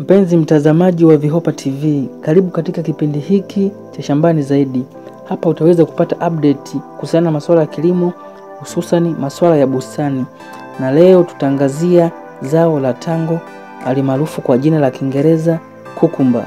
Mpenzi mtazamaji wa Vihopa TV, karibu katika kipindi hiki cha Shambani Zaidi. Hapa utaweza kupata update kuhusiana na masuala ya kilimo, hususani masuala ya bustani, na leo tutaangazia zao la tango alimaarufu kwa jina la Kiingereza kukumba.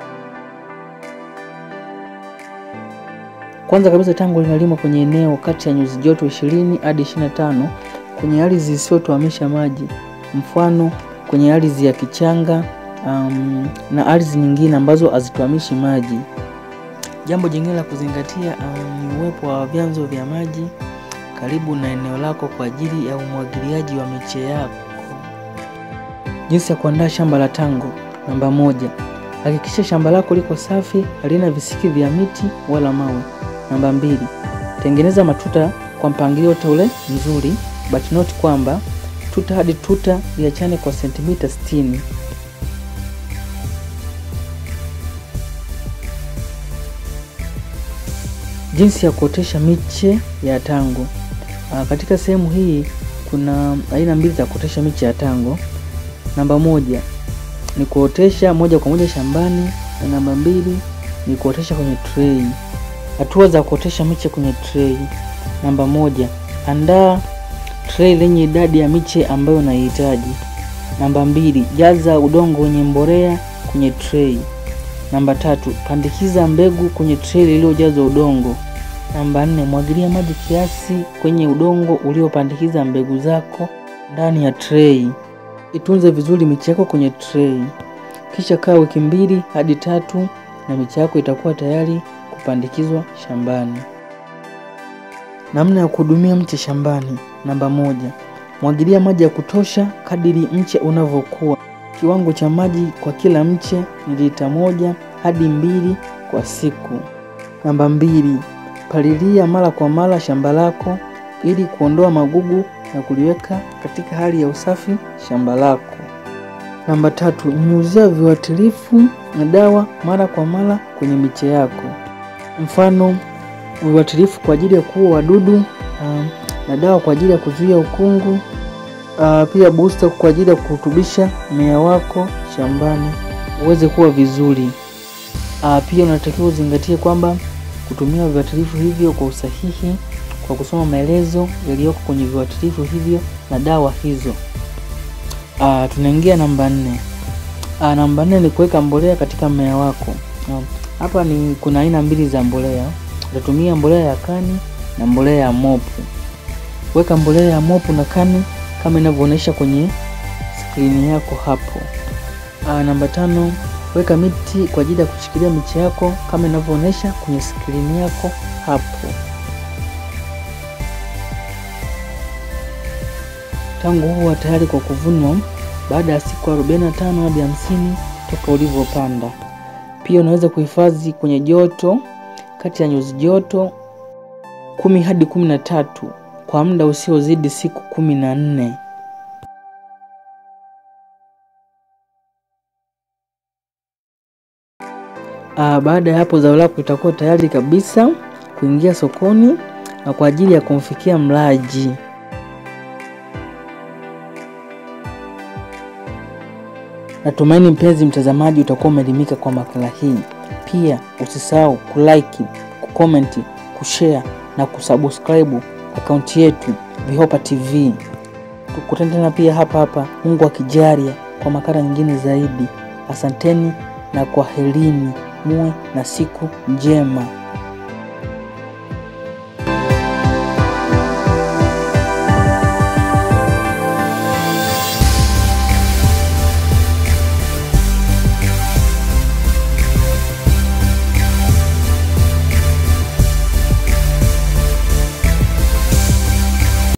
Kwanza kabisa, tango linalimwa kwenye eneo kati ya nyuzi joto 20 hadi 25 kwenye ardhi zisizotuamisha maji, mfano kwenye ardhi ya kichanga um, na ardhi nyingine ambazo hazituamishi maji. Jambo jingine la kuzingatia um, ni uwepo wa vyanzo vya maji karibu na eneo lako kwa ajili ya umwagiliaji wa miche yako. Jinsi ya kuandaa shamba la tango. Namba moja, hakikisha shamba lako liko safi, halina visiki vya miti wala mawe. Namba mbili, tengeneza matuta kwa mpangilio teule mzuri, but not kwamba tuta hadi tuta liachane kwa sentimita 60. Jinsi ya kuotesha miche ya tango. Aa, katika sehemu hii kuna aina mbili za kuotesha miche ya tango. Namba moja ni kuotesha moja kwa moja shambani na namba mbili ni kuotesha kwenye tray. Hatua za kuotesha miche kwenye tray. Namba moja, andaa tray lenye idadi ya miche ambayo unahitaji. Namba mbili, jaza udongo wenye mbolea kwenye tray. Namba tatu, pandikiza mbegu kwenye tray lililojazwa udongo. Namba nne, mwagilia maji kiasi kwenye udongo uliopandikiza mbegu zako ndani ya tray. Itunze vizuri miche yako kwenye tray, kisha kaa wiki mbili hadi tatu na miche yako itakuwa tayari kupandikizwa shambani. Namna ya kuhudumia mche shambani. Namba moja, mwagilia maji ya kutosha kadiri mche unavyokuwa. Kiwango cha maji kwa kila mche ni lita moja hadi mbili kwa siku. Namba mbili, palilia mara kwa mara shamba lako ili kuondoa magugu na kuliweka katika hali ya usafi shamba lako. Namba tatu, nyunyuzia viuatilifu na dawa mara kwa mara kwenye miche yako, mfano viuatilifu kwa ajili ya kuua wadudu um, na dawa kwa ajili ya kuzuia ukungu uh, pia booster kwa ajili ya kurutubisha mmea wako shambani uweze kuwa vizuri. Uh, pia unatakiwa uzingatie kwamba kutumia viuatilifu hivyo kwa usahihi kwa kusoma maelezo yaliyoko kwenye viuatilifu hivyo na dawa hizo. Uh, tunaingia namba nne. Uh, namba nne ni kuweka mbolea katika mmea wako. Hapa uh, ni kuna aina mbili za mbolea. Utatumia mbolea ya kani na mbolea ya mopu. Weka mbolea ya mopu na kani kama inavyoonyesha kwenye skrini yako hapo. Uh, namba tano, weka miti kwa ajili ya kushikilia miche yako kama inavyoonyesha kwenye skrini yako hapo. Tango huwa tayari kwa kuvunwa baada ya siku 45 hadi 50 toka ulivyopanda. Pia unaweza kuhifadhi kwenye joto kati ya nyuzi joto kumi hadi kumi na tatu kwa muda usiozidi siku kumi na nne. Aa, baada ya hapo zao lako litakuwa tayari kabisa kuingia sokoni na kwa ajili ya kumfikia mlaji. Natumaini mpenzi mtazamaji utakuwa umeelimika kwa makala hii. Pia usisahau kulike, kukomenti, kushare na kusubscribe akaunti yetu Vihopa TV. Tukutane tena pia hapa hapa, Mungu akijalia, kwa makala nyingine zaidi. Asanteni na kwaherini, muwe na siku njema.